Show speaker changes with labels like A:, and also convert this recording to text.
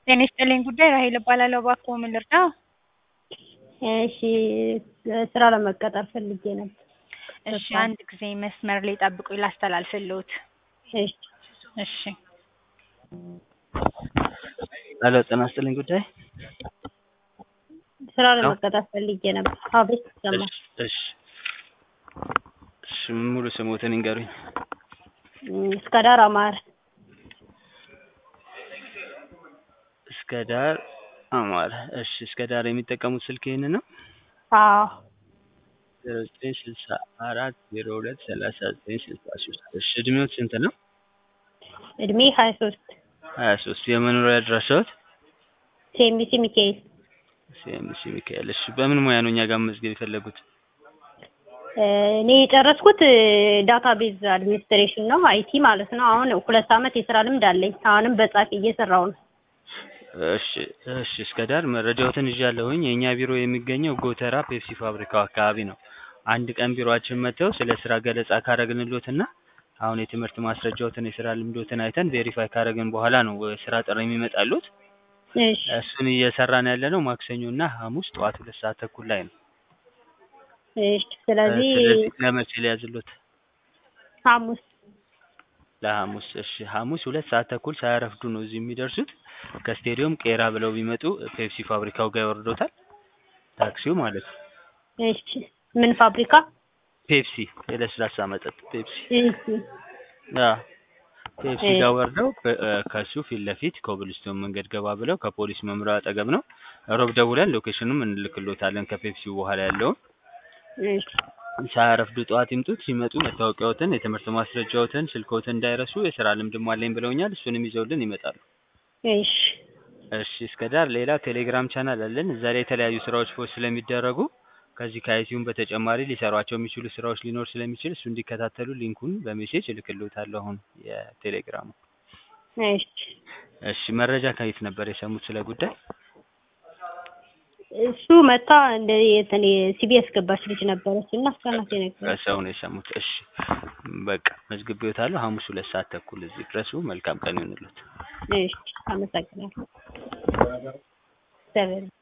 A: ጤና ይስጥልኝ ጉዳይ ራሔል እባላለሁ። እባክዎ ምን ልርዳዎ?
B: እሺ ስራ ለመቀጠር ፈልጌ ነበር።
A: እሺ አንድ ጊዜ መስመር ላይ ይጠብቁኝ ላስተላልፍልዎት።
B: እሺ
A: እሺ
C: ሄሎ ጤና ይስጥልኝ ጉዳይ
B: ስራ ለመቀጠር ፈልጌ ነበር። አቤት ይሰማል።
C: እሺ እሺ እሺ ሙሉ ስሞትን ይንገሩኝ?
B: እስከ ዳር አማረ
C: እስከ ዳር አማረ እሺ እስከ ዳር የሚጠቀሙት ስልክ ይሄንን ነው?
B: አዎ
C: ዜሮ ዘጠኝ ስልሳ አራት ዜሮ ሁለት ሰላሳ ዘጠኝ ስልሳ ሶስት እሺ እድሜዎት ስንት ነው?
B: እድሜ ሀያ ሶስት
C: ሀያ ሶስት የመኖሪያ አድራሻዎት?
B: ሴሚሲ ሚካኤል
C: ሲኤምሲ ሚካኤል እሺ በምን ሙያ ነው እኛ ጋር መመዝገብ የፈለጉት?
B: እኔ የጨረስኩት ዳታቤዝ አድሚኒስትሬሽን ነው አይቲ ማለት ነው። አሁን ሁለት አመት የስራ ልምድ አለኝ። አሁንም በጻፊ እየሰራሁ ነው።
C: እሺ እሺ እስከ ዳር መረጃዎትን ይዣለሁኝ። የእኛ ቢሮ የሚገኘው ጎተራ ፔፕሲ ፋብሪካው አካባቢ ነው። አንድ ቀን ቢሮአችን መጥተው ስለ ስራ ገለጻ ካረግንልዎትና አሁን የትምህርት ማስረጃዎትን የስራ ልምዶትን አይተን ቬሪፋይ ካረግን በኋላ ነው ስራ ጥሪ የሚመጣልዎት።
B: እሺ
C: እሱን እየሰራን ያለነው ማክሰኞ እና ሐሙስ ጠዋት ሁለት ሰዓት ተኩል ላይ ነው።
B: እሺ ስለዚህ
C: ስለዚህ ለመቼ ሊያዝልዎት?
B: ሐሙስ
C: ለሐሙስ እሺ ሐሙስ ሁለት ሰዓት ተኩል ሳያረፍዱ ነው እዚህ የሚደርሱት። ከስቴዲዮም ቄራ ብለው ቢመጡ ፔፕሲ ፋብሪካው ጋር ያወርዶታል። ታክሲው ማለት ነው።
B: እሺ ምን ፋብሪካ?
C: ፔፕሲ የለስላሳ መጠጥ ፔፕሲ
B: እሺ
C: አዎ ፔፕሲ ጋር ወርደው ከሱ ፊት ለፊት ኮብልስቶን መንገድ ገባ ብለው ከፖሊስ መምሪያው አጠገብ ነው። ሮብ ደውለን ሎኬሽኑም እንልክልዎታለን ከፔፕሲው በኋላ ያለውን።
B: እሺ
C: ሳያረፍዱ ጠዋት ይምጡት። ሲመጡ መታወቂያዎትን፣ የትምህርት ማስረጃዎትን፣ ስልክዎትን እንዳይረሱ። የስራ ልምድም አለኝ ብለውኛል። እሱንም ይዘውልን ይመጣሉ።
B: እሺ
C: እሺ እስከ ዳር ሌላ ቴሌግራም ቻናል አለን። እዛ ላይ የተለያዩ ስራዎች ፖስት ስለሚደረጉ ከዚህ ከአይቲዩም በተጨማሪ ሊሰሯቸው የሚችሉ ስራዎች ሊኖር ስለሚችል እሱ እንዲከታተሉ ሊንኩን በሜሴጅ እልክልዎታለሁ አሁን የቴሌግራሙ።
B: እሺ
C: እሺ መረጃ ከየት ነበር የሰሙት ስለ ጉዳይ?
B: እሱ መታ እንደ እንትን ሲቢ ያስገባች ልጅ ነበረች እና እሷ ናት የነገረችኝ።
C: ከሰው ነው የሰሙት። እሺ በቃ መዝግቤዎታለሁ። ሐሙስ ሁለት ሰዓት ተኩል እዚህ ድረሱ። መልካም ቀን ይሁንልዎት።
B: እሺ አመሰግናለሁ። እግዚአብሔር